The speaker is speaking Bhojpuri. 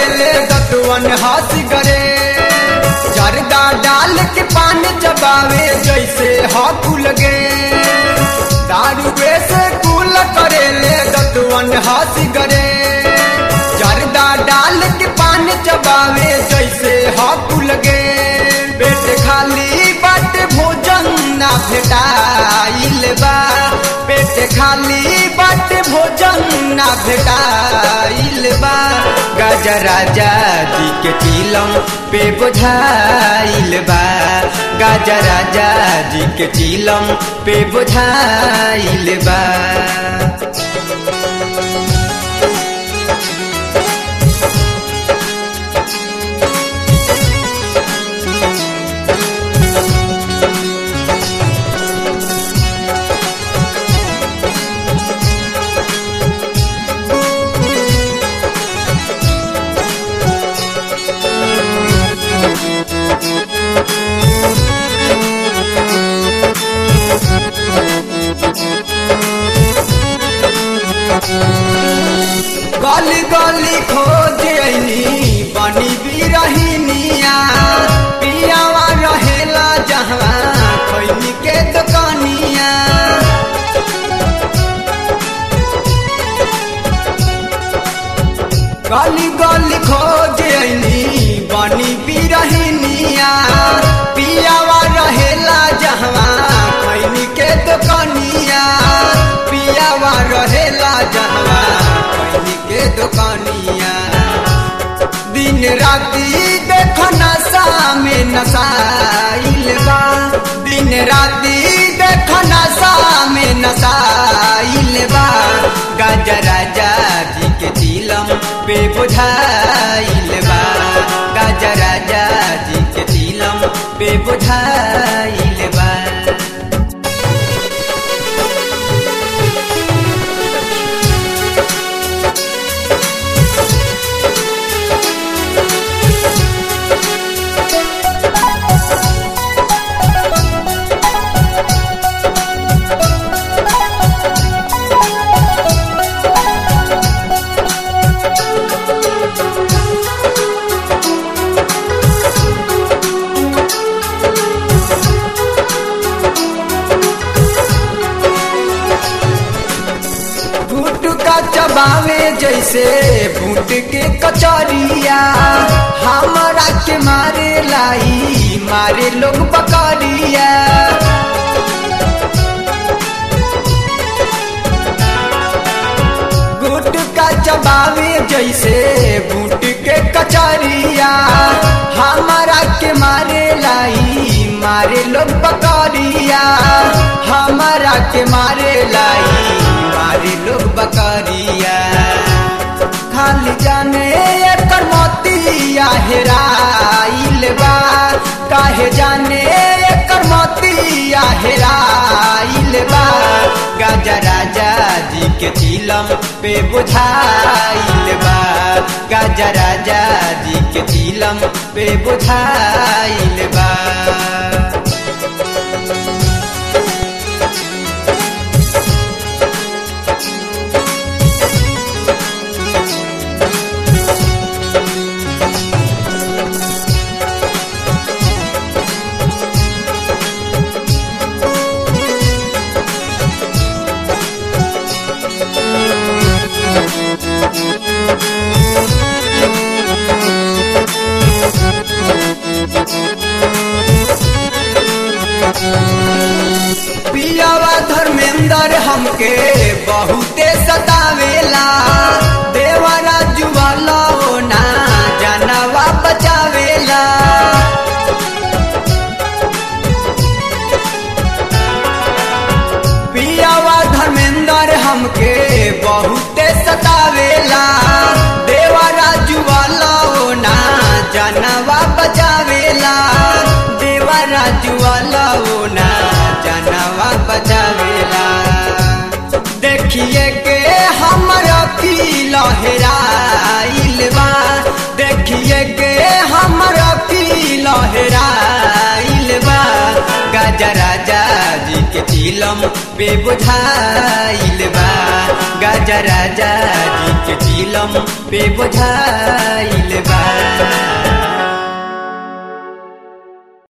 करेले दतवन हंस गरे जरदा डाल के पान चबावे जैसे हकुल गे दारू से कुल करेले दतवन हंस गरे जरदा डाल के पान चबावे जैसे हकुल गे पेट खाली बाट भोजन ना भेटाइल बा पेट खाली बाट भोजन ना भेटाइल बा गाजा राजा जी के चिलम पे बुझाइल बा गाजा राजा जी के चिलम पे बुझाइल बा गली गली खोज अइनी बनी बिरहिनिया पियावा रहेला जहाँ खैनी के दुकानिया गली गली खोज अइनी बनी बिरहिनिया पियावा रहेला जहाँ खैनी के दुकानिया पियावा रहेला जहाँ खैनी के दुकानिया दिन राती देखो नशा में नशाइल बा दिन राती देखो नशा में नशाइल बा गाजा राजा जी के चिलम पे बुझाइल बा गाजा राजा जी के चिलम पे बुझाइल बा गुटका चबावे जैसे भूट के कचरिया हमारा के मारे लाई मारे लोग बकरिया गुटका चबावे जैसे भूट के कचरिया हमारा के मारे लाई मारे लोग बकरिया हमारा के मारे लाई मारे लोग बकरिया खाली जाने एकर मोतिया हेराइल बा काहे जाने एकर मोतिया हेराइल बा गाजा राजा जी के चिलम पे बुझाइल बा गाजा राजा जी के चिलम पे बुझाइल बा पियावा धर्मेंद्र हमके बहुते सतावेला देवरा जुवाला ना जानवा बचावेला पियावा धर्मेंद्र हमके बहुते सतावेला देवरा जुवाला ना जानवा बचावेला देवरा जुवाला ना जानवा बचावेला देखिए के हमर की लहराइल बा देखिए के हमर की लहराइल बा गाजा राजा जी के चिल चिलम पे बुझाइल बा गाजा राजा जी के चिलम पे बुझाइल बा